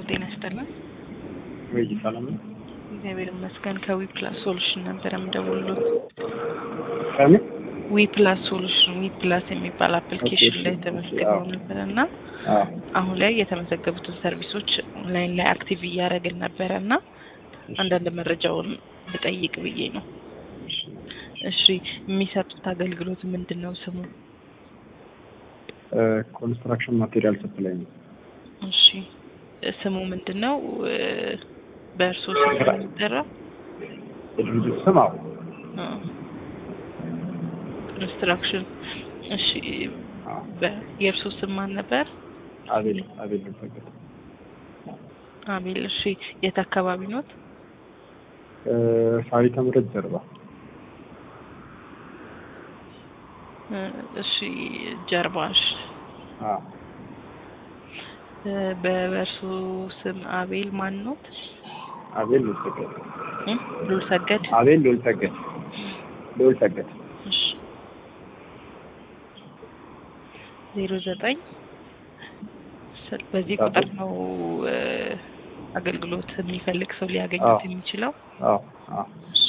ጤና ይስጥልን። ወይ ሰላም ነው? እግዚአብሔር ይመስገን። ከዊ ፕላስ ሶሉሽን ነበር የምደውልሎት። ከምን ዊ ፕላስ ሶሉሽን ዊ ፕላስ የሚባል አፕሊኬሽን ላይ ተመዝግበው ነበር እና አዎ አሁን ላይ የተመዘገቡትን ሰርቪሶች ኦንላይን ላይ አክቲቭ እያደረግን ነበረ እና አንዳንድ መረጃውን ብጠይቅ ብዬ ነው። እሺ የሚሰጡት አገልግሎት ምንድን ነው? ስሙ? ኮንስትራክሽን ማቴሪያል ሰፕላይ ነው። እሺ ስሙ ምንድን ነው? በእርሶ ስም ነው የሚጠራው? የድርጅት ስም አዎ ኮንስትራክሽን። እሺ አዎ በ- የእርሶ ስም ማን ነበር? አቤል አቤል ልፈገድ አቤል። እሺ የት አካባቢ ኖት? ፋሪተ ምረት ጀርባ እ፣ እሺ ጀርባሽ አዎ እ፣ በእርሶ ስም አቤል ማን ኖት? አቤል ልልሰገድ እ? ሉል ሰገድ። አቤል ልልሰገድ ልልሰገድ እሺ ዜሮ ዘጠኝ ስል- በዚህ ቁጥር ነው እ፣ አገልግሎት የሚፈልግ ሰው ሊያገኙት አዎ። የሚችለው። አዎ አዎ እሺ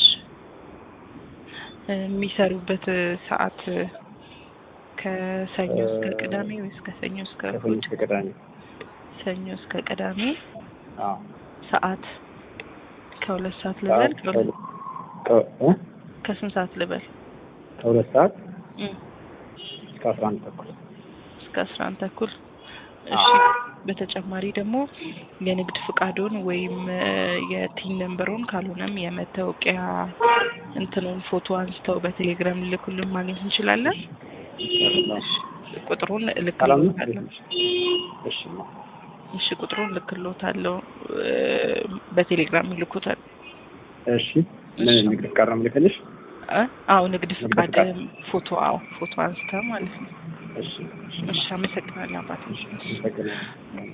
እ፣ የሚሰሩበት እ፣ ሰዓት እ፣ ከሰኞ እስከ እ፣ ቅዳሜ ወይስ ከሰኞ እስከ ከሰኞ እሑድ? እስከ ቅዳሜ ሰኞ እስከ ቅዳሜ አዎ ሰዓት ከሁለት ሰዓት ልበል? ሰዓት ከሁለት- ከ- እ? ከስንት ሰዓት ልበል? ከሁለት ሰዓት እ፣ እስከ አስራ አንድ ተኩል እስከ አስራ አንድ ተኩል። እሺ በተጨማሪ ደግሞ የንግድ ፍቃዶን ወይም እ፣ የቲን ነንበሩን ካልሆነም የመታወቂያ እንትኑን ፎቶ አንስተው በቴሌግራም ልልኩልን ማግኘት እንችላለን። ቁጥሩን ሰላም ነው? እልክልዎታለሁ። እሺ ነው። እሺ ቁጥሩን እልክልዎታለሁ። እ፣ በቴሌግራም ይልኩታል። እሺ ምን ንግድ ፍቃድ ነው የምልክልሽ? እ? አዎ ንግድ ፍቃድ ፍቃድ። ፎቶ አዎ ፎቶ አንስተው ማለት ነው። እሺ እሺ አመሰግናለሁ አባቴ። አመሰግናለሁ።